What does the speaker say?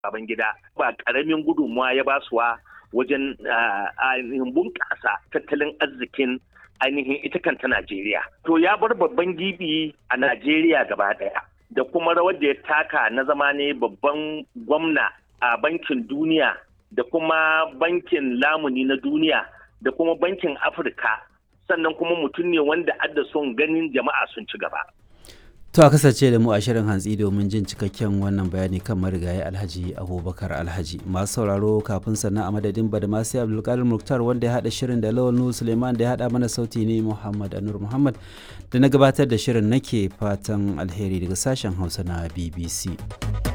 Babangida ba ƙaramin gudunmawa ya basuwa wajen ainihin bunƙasa tattalin arzikin ainihin ita kanta Najeriya. To ya bar babban gibi a Najeriya gaba ɗaya da kuma rawar da ya taka na zama ne babban gwamna a bankin duniya da kuma bankin lamuni na duniya da kuma bankin Afirka sannan kuma mutum ne wanda adda son ganin jama'a sun ci gaba. To a kasance da mu a shirin hantsi domin jin cikakken wannan bayani kan marigayi Alhaji Abubakar Alhaji. Masu sauraro kafin sannan a madadin Badamasi Abdulkadir Muktar wanda ya haɗa shirin da Lawal Nuhu Suleiman da ya haɗa mana sauti ne Muhammad Anur Muhammad da na gabatar da shirin nake fatan alheri daga sashen Hausa na BBC.